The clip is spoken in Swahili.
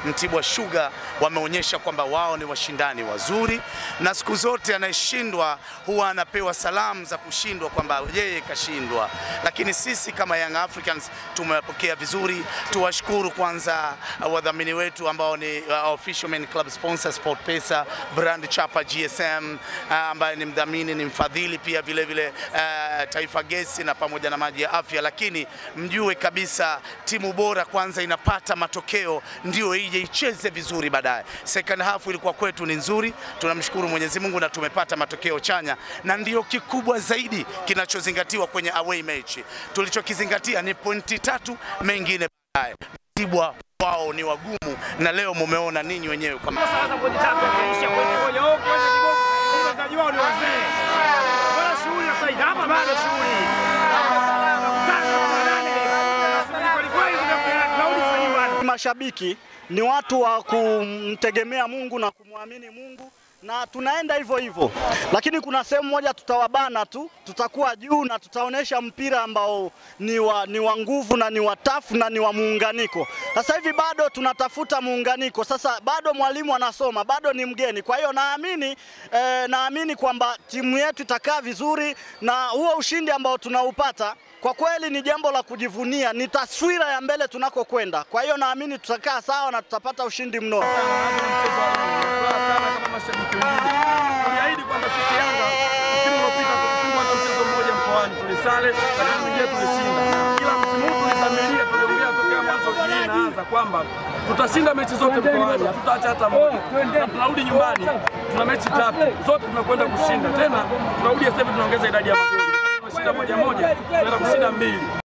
Mtibwa Sugar wameonyesha kwamba wao ni washindani wazuri, na siku zote anayeshindwa huwa anapewa salamu za kushindwa kwamba yeye kashindwa, lakini sisi kama Young Africans tumewapokea vizuri. Tuwashukuru kwanza uh, wadhamini wetu ambao ni uh, official main club sponsor SportPesa, brand chapa GSM uh, ambaye ni mdhamini, ni mfadhili pia vile vile uh, Taifa Gesi na pamoja na maji ya afya, lakini mjue kabisa timu bora kwanza inapata matokeo ndio ije icheze vizuri baadaye. Second half ilikuwa kwetu ni nzuri, tunamshukuru Mwenyezi Mungu na tumepata matokeo chanya, na ndio kikubwa zaidi kinachozingatiwa kwenye away match. Tulichokizingatia ni pointi tatu, mengine baadaye. Mtibwa wao ni wagumu, na leo mumeona ninyi wenyewe kama Sasa kwenye tatu imeisha kwenye moja huko kwenye kigogo. Wachezaji wao ni wazee. Bora shughuli sasa hivi hapa bado shughuli. Tano kwa nane. Sasa kweli kweli tunarudi sasa nyumbani. Mashabiki ni watu wa kumtegemea Mungu na kumwamini Mungu na tunaenda hivyo hivyo, lakini kuna sehemu moja tutawabana tu, tutakuwa juu na tutaonesha mpira ambao ni wa, ni wa nguvu na ni wa tafu na ni wa muunganiko. Sasa hivi bado tunatafuta muunganiko, sasa bado mwalimu anasoma, bado ni mgeni. Kwa hiyo naamini eh, naamini kwamba timu yetu itakaa vizuri na huo ushindi ambao tunaupata kwa kweli ni jambo la kujivunia, ni taswira ya mbele tunakokwenda. Kwa hiyo naamini tutakaa sawa na tutapata ushindi mnono. Furaha sana kama mashabiki wengine. Tuliahidi kwamba sisi Yanga msimu uliopita tulifungwa hata mchezo mmoja mkoani tulisale, lakini mwingine tulishinda. Kila msimu huu tulizamilia, tuliongea tokea mwanzo hii inaanza kwamba tutashinda mechi zote mkoani, hatutaacha hata moja. Na tunarudi nyumbani, tuna mechi tatu zote tunakwenda kushinda. Tena tunarudi sasa hivi tunaongeza idadi ya magoli. Tunashinda moja moja, tunaenda kushinda mbili.